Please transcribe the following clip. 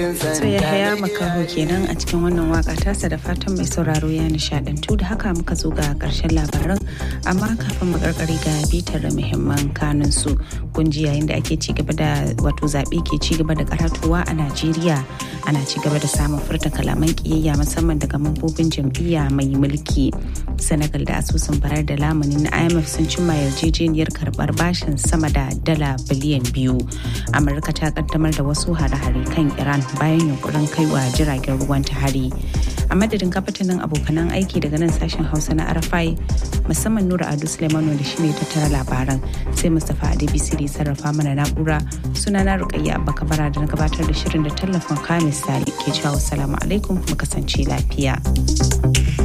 So ya haya makaho kenan a cikin wannan waka tasa da fatan mai sauraro ya nishadantu da haka muka zo ga karshen labaran amma kafin mu karkare ga bitar muhimman kanun su kunji yayin da ake ci gaba da wato zaɓe ke ci gaba da karatuwa a Najeriya ana ci gaba da samun furta kalaman kiyayya musamman daga mambobin jam'iyya mai mulki Senegal da asusun barar da lamunin na IMF sun cimma yarjejeniyar karbar bashin sama da dala biliyan biyu Amurka ta kaddamar da wasu hare-hare kan Iran bayan yunkurin kaiwa jiragen ruwan ta hari a madadin kafatanin abokanan aiki daga nan sashen hausa na arafai musamman nura adu suleimanu da shine tattara labaran sai mustapha adebisi da sarrafa mana na'ura suna na rukayya abba kabara da na gabatar da shirin da tallafin kamis ke cewa salamu alaikum mu kasance lafiya.